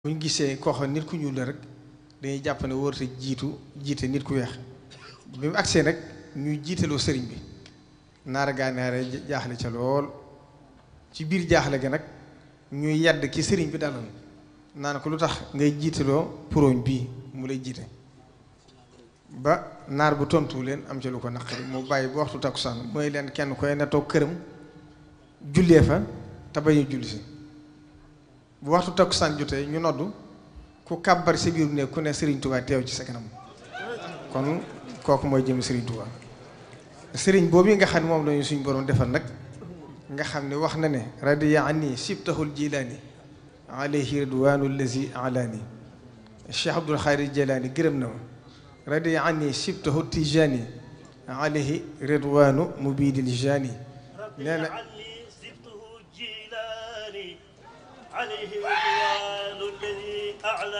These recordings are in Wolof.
buñ gisee koo xam nit ku ñuul la rek dañuy jàpp ne wërte jiitu jiite nit ku weex bi mu agsee nag ñuy jiitaloo sëriñ bi naara gànnaare jaaxle ca lool ci biir jaaxle ga nag ñuy yàdd ki sëriñ bi daloon naan ko lu tax ngay jiitaloo puroñ bii mu lay jiite ba naar bu tontu leen am ca lu ko naqari mu bàyyi ba waxtu takkusaan mooy leen kenn koy na toog këram jullee fa te bañu julli si bu waxtu takkusaan jotee ñu noddu ku kàbbar si biir ne ku ne Serigne Touba teew ci sa kanam kon kooku mooy jëm Serigne Touba Serigne boobu nga xam ne moom lañu suñu borom defal nag nga xam ne wax na ne radiya anni sibtahul jilaani alayhi ridwaanu allazi alaani Cheikh Abdul Xaadir Jilaani gërëm na ma radiya anni sibtahu tijaani alayhi ridwaanu mubiidil jaani nee na عليه رضوان الذي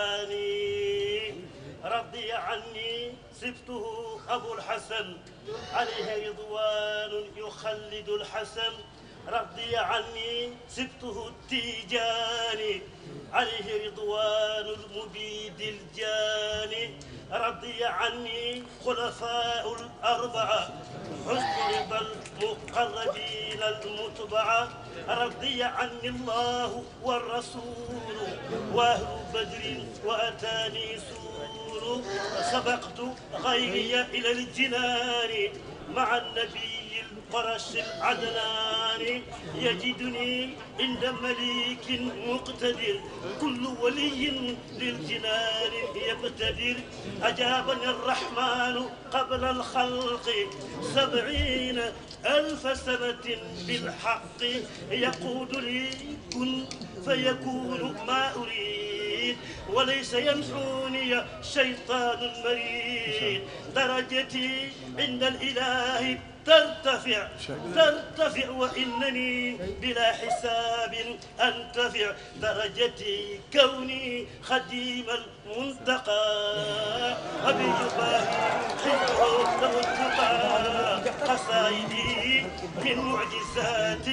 أعلاني رضي عني سبته أبو الحسن عليه رضوان يخلد الحسن رضي عني سبته التيجاني عليه رضوان المبيد الجاني رضي عني خلفاء الأربعة حسن رضا المقربين المتبعة رضي عني الله والرسول وأهل بدر وأتاني سور سبقت غيري إلى الجنان مع النبي القرش العدنان يجدني عند مليك مقتدر كل ولي للجنان يقتدر أجابني الرحمن قبل الخلق سبعين ألف سنة بالحق يقود لي كن فيكون ما أريد وليس ينحوني شيطان مريد درجتي عند الإله ترتفع ترتفع وإنني بلا حساب أنتفع درجتي كوني خديم المنتقى أبي يباهي حبه والتقى قصائدي من معجزات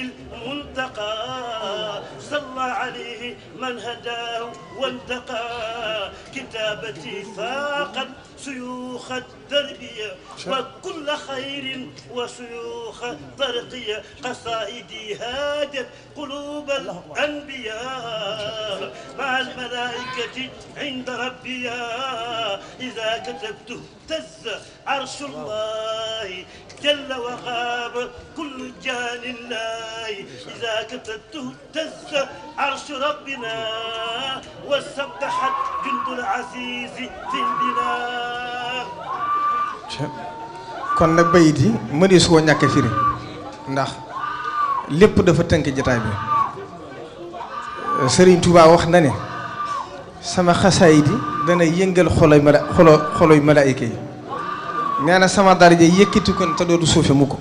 المنتقى صلى عليه من هداه وانتقى كتابتي فاقت شيوخ التربية وكل خير وشيوخ ترقية قصائدي هاجت قلوب الأنبياء مع الملائكة عند ربي إذا كتبت اهتز عرش الله جل وغاب كل جان الله إذا كتبته اهتز عرش ربنا وسبحت جند العزيز في البلاد kon nag bayit yi mënee su ko ñàkk firi ndax lépp dafa tënk jataay bi Serigne Touba wax na ne sama xasaayid yi dana yëngal xoloy mala xolo xoloy malaayika yi nee na sama daraja yëkkati kon te dootu suufe mu ko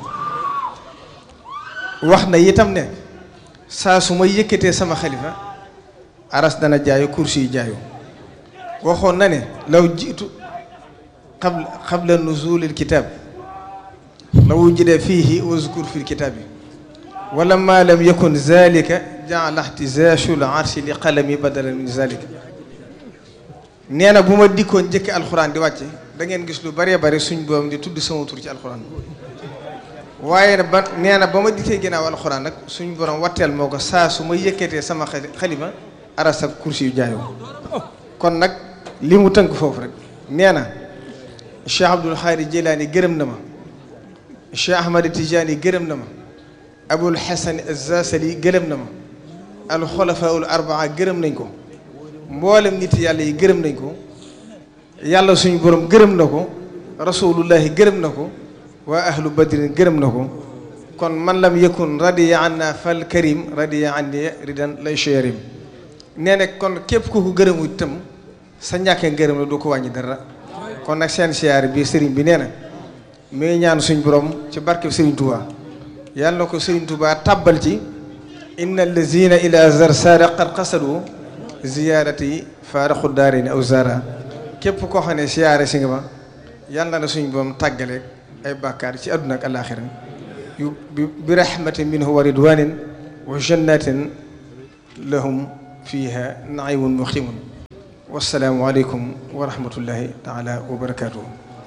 wax na itam ne saa su ma yëkkatee sama xalifa aras dana jaayu kursi yi jaayu waxoon na ne law jiitu qabla qabla nuzulil kitaab la wujida fiihi wazkur fil kitaabi wala ma lam yakun zalika jaala ihtizaashul arshi li qalami badalan min zalika nee na bu ma dikkoon njëkk alxuraan di wàcce da ngeen gis lu bëree bëri suñ boom di tudd sama tur ci alxuraan waaye nag ba nee na ba ma dikkee ginnaaw alxuraan nag suñ borom watteel moo ko saa su ma yëkkatee sama xalima aras ak kursi yu jaayoo kon nag li mu tënk foofu rek nee na Cheikh Abdul Xaadir Jilaani gërëm na ma Cheikh Ahmad Tijaani gërëm na ma Abul Xasan Azasali gërëm na ma alxulafaul arbaa gërëm nañ ko mboolem nit yàlla yi gërëm nañ ko yàlla suñu borom gërëm na ko rasulullahi gërëm na ko waa ahlu badrin gërëm na ko kon man lam yakun radiya anna fal karim radiya anni ridan lay cherim nee na kon képp ku ko gërëmu itam sa ñàkkee ngërëm la du ko wàññi dara kon nag seen siyaar bi sëriñ bi nee na mi ngi ñaan suñ borom ci barkeb sëriñ Touba yàlla na ko sëriñ Touba tàbbal ci inna allazina ila zar saara qad qasadu ziyaarati faaraxu daarini aw zara képp koo xam ne siyaare si nga ma yàlla na suñ borom tàggale ay bàkkaar ci àdduna ak alaaxira yu bi rahmatin minhu wa ridwanin wa jannatin lahum fiha naimun muqimun wasalaamu aleykum wa rahmatullahi taala wa barakaatuhu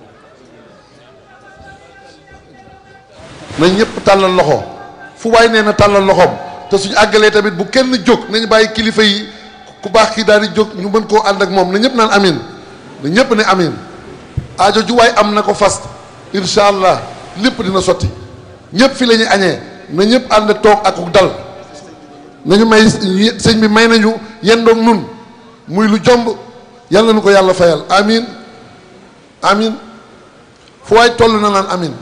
nañ ñëpp tàllal loxo fu waay nee na tàllal loxoom te suñu àggalee tamit bu kenn jóg nañu bàyyi kilifa yi ku baax kii daal di jóg ñu mën koo ànd ak moom na ñëpp naan amin na ñëpp ne amin aajo ju waay am na ko fas incha allah lépp dina sotti ñëpp fi la ñuy añee na ñëpp ànd toog ak dal nañu may sëñ bi may nañu yendoog nun muy lu jomb yàlla na ko yàlla fayal amin amin fu waay toll na naan amin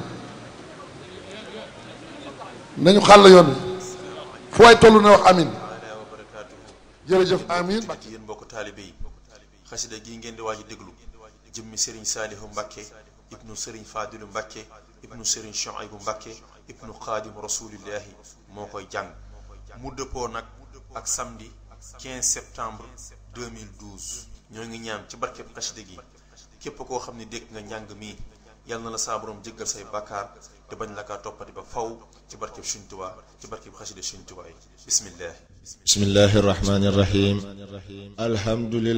nañu xàll yoon wi fu waay toll na wax amin jërëjëf amin ci yéen mbokk taalibe yi xasida gii ngeen di waaj a déglu jëmmi sëriñ saalihu mbàkke ibnu sëriñ faadilu mbàkke ibnu sëriñ shuaybu mbàkke ibnu xaadim rasulillahi moo koy jàng mu dëppoo nag ak samedi 15 septembre 2012 ñoo ngi ñaan ci barkeb xasida gi képp koo xam ne dégg nga njàng mi yal na la saa borom jéggal say bàkkaar te bañ la kaa toppati ba faw ci barkeb Sëriñ Tuubaa ci barkeb xasida Sëriñ Tuubaa yi bismillah بسم الله الرحمن الرحيم الحمد لله